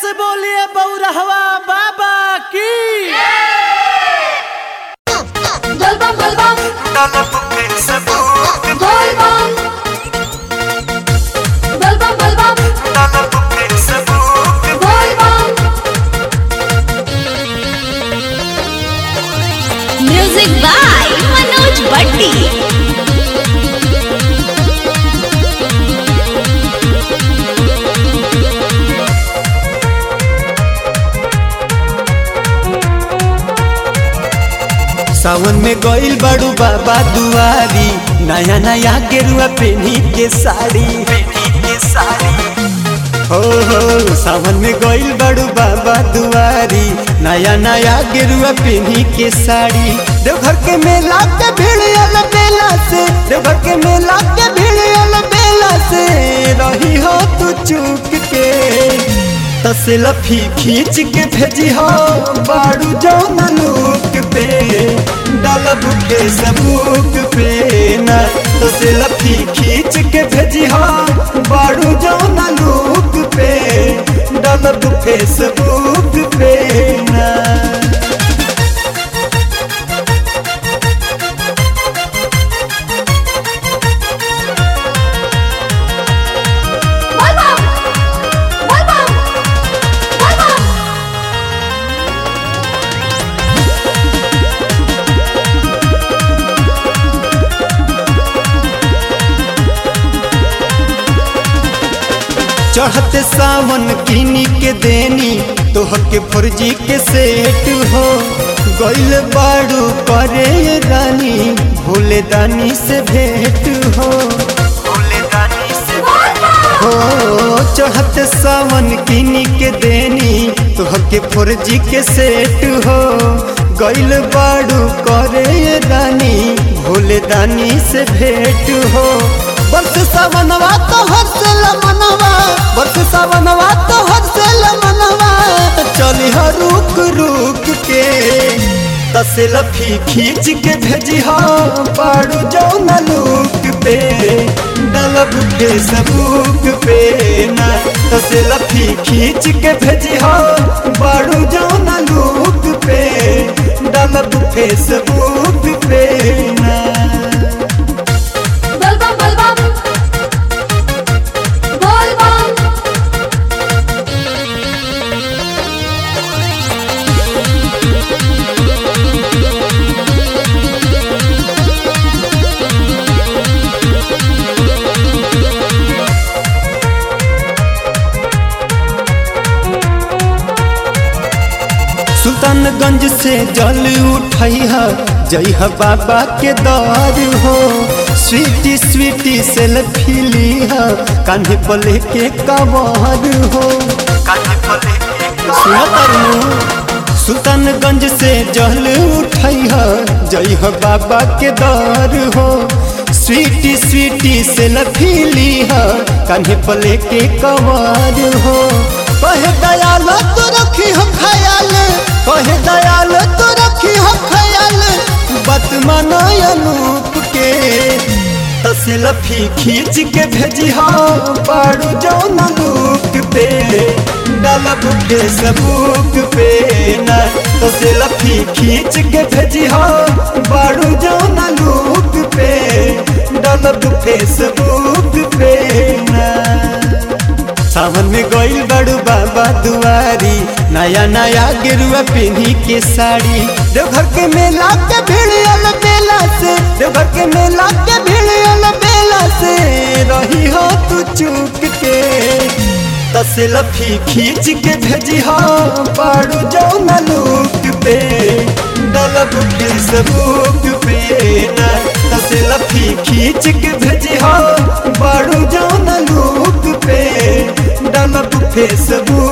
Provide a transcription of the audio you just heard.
से बोलिए बौरहवा बाबा की Dolbam dolbam dolbam dolbam dolbam dolbam music by Manoj Bhatti सावन में गइल बड़ू बाबा दुआरी नया नया गेरुआ पेनी के साड़ी हो हो सावन में गइल बड़ू बाबा दुआरी नया नया गेरुआ पेनी के साड़ी देवघर के मेला के भीड़ अल बेला से देवघर के मेला के भीड़ अल बेला से रही हो तू चूक के तसलफी खींच के भेजी हो बाड़ू जौन लूक पे डालब के सबूक पे न तसलफी खींच के भेजी हो बाड़ू जौन लूक पे डालब के सबूक पे ना dolbam dolbam dolbam चढ़ते सावन किनी के देनी तोहर के फर्जी के सेट हो गइल बाड़ू करे ये रानी भोले दानी से भेंट हो भोले दानी से हो चढ़ते सावन किनी के देनी तोहर के फर्जी के सेट हो गइल बाड़ू करे ये रानी भोले दानी से भेंट हो बरस सावनवा तो हर्षल मनवा बरस सावनवा तो हर्षल मनवा चली ह रुक रुक के तसलफी खींच के भेजी हो पाड़ू जौन लूक पे डलब के सबूक पे ना तसलफी खींच के भेजी हो पाड़ू जौन लूक पे डलब के सबूक पे ना dolbam dolbam dolbam सुल्तानगंज से जल उठई है जई है बाबा के दर हो स्वीटी स्वीटी सेल्फी ली है कान्हे पले के कवर हो सुना तरनू सुल्तानगंज से जल उठई है जई है बाबा के दर हो स्वीटी स्वीटी सेल्फी ली है कान्हे पले के कवर हो कहे दयाल तो रखी हो ख्याल कहे दयाल तो रखी हो ख्याल बात मानो अनूप के तसलफी खींच के भेजी हो पाड़ू जौन लूक पे डालब के सबूक पे ना तसलफी खींच के भेजी हो पाड़ू जौन लूक पे डालब के सबूक पे ना सावन में गइल बड़ू बाबा दुआरी नया नया गेरुआ पहनी के साड़ी देवघर के मेला के भीड़ अल बेला से देवघर के मेला के भीड़ अल बेला से रही हो तू चूक के तसलफी खींच के भेजी हो पाड़ू जौन लूक पे डलब के सबूक पे ना तसलफी खींच के भेजी हो पाड़ू जौन लूक पे डालब फेसबुक